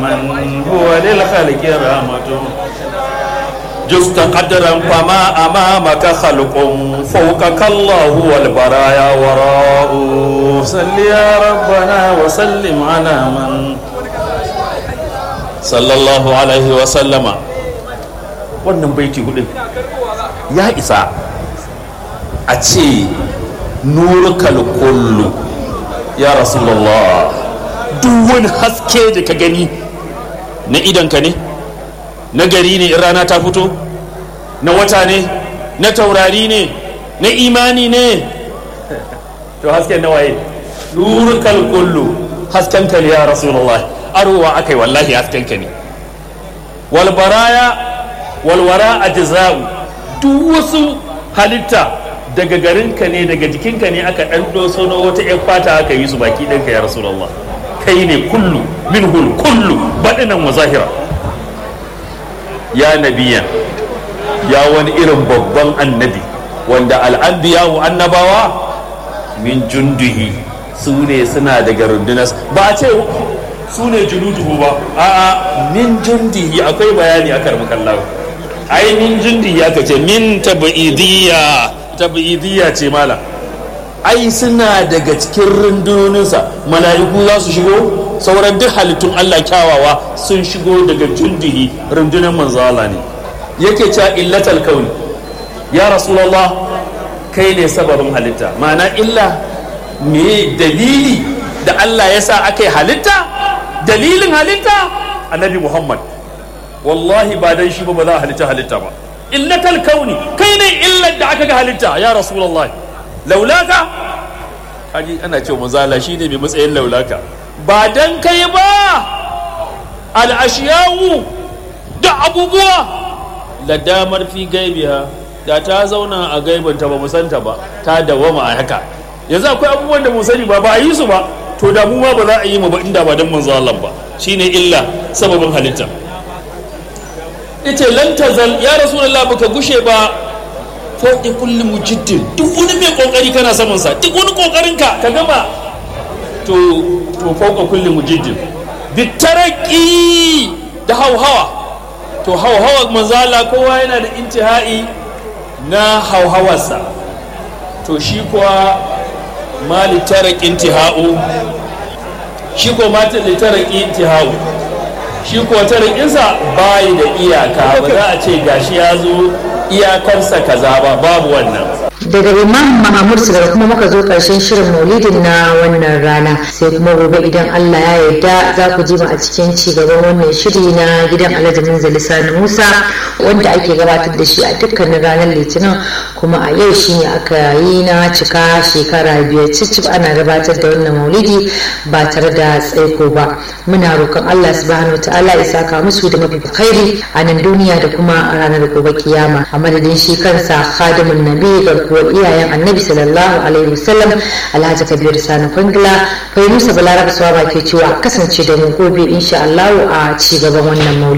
من هو للخلق رحمة جزت قدرا فما أمامك خلق فوقك الله والبرايا وراء صل يا ربنا وسلم على من صلى الله عليه وسلم wannan baiti hudun ya isa a ce nurkal kullu ya rasulullah duk wani haske da ka gani na idanka ne na gari ne in rana ta fito na wata ne na taurari ne na imani ne to hasken na waye nurkal kullu hasken ka ne ya rasulullah arowa akai wallahi hasken ka ne wal baraya walwara ajza'u duk wasu halitta daga garinka ne daga jikinka ne aka ɗan doso na wata ƴan fata aka yi su baki ɗinka ya rasulullah kai ne kullu minhul kullu baɗinan wa zahira ya nabiyan ya wani irin babban annabi wanda al'anbiya wa annabawa min junduhi su ne suna daga rundunar ba a ce su ne junuduhu ba a'a min jundihi akwai bayani a karmakallahu ai min jundi ya kace min tabidiyya tabidiyya ce mala ai suna daga cikin rundunoninsa mala'iku za su shigo sauran duk halittun Allah kyawawa sun shigo daga jundihi rundunar manzo Allah ne yake cewa illatal kauni ya rasulullah kai ne sababin halitta ma'ana illa me dalili da Allah ya sa aka yi halitta dalilin halitta annabi Muhammad wallahi ba dan shi ba ba za a halitta halitta ba illatal kauni kai ne illar da aka ga halitta ya rasulullahi laulaka kaji ana cewa manzala shi ne mai matsayin laulaka ba dan kai ba al'ashiyawu da abubuwa la damar fi gaibiha da ta zauna a gaibanta ba musanta ba ta dawama a haka yanzu akwai abubuwan da mu sani ba ba a yi su ba to da mu ma ba za a yi mu ba inda ba dan manzo Allah ba shine illa sababin halitta yace lan tazal ya rasulullah baka gushe ba fauki kulli mujiddin duk wani mai kokari kana saman sa duk wani kokarin ka ka gama to to fauka kulli mujiddin bitaraqi da hauhawa to hauhawa manzala kowa yana da intihai na hauhawarsa to shi kuwa ma litaraqi intihau shi ko ma litaraqi intihau shi ko tarikinsa bayi da iyaka ba za a ce gashi ya zo iyakarsa kaza ba babu wannan daga imam mahamud da kuma muka zo karshen shirin maulidin na wannan rana sai kuma gobe idan allah ya yarda za ku ji mu a cikin ci gaban wannan shiri na gidan alhaji minzali sani musa wanda ake gabatar da shi a dukkanin ranar litinin kuma a yau shi ne aka yi na cika shekara biyar cicif ana gabatar da wannan maulidi ba tare da tsaiko ba muna roƙon allah subhanahu ta'ala ya saka musu da mafi khairi a nan duniya da kuma a ranar gobe kiyama a madadin shi kansa khadimun nabi garkuwar iyayen annabi sallallahu alaihi wasallam alhaji kabir sani kwangila kai musa balaraba suwa ke cewa kasance da mu gobe insha allahu a ci gaban wannan maulidi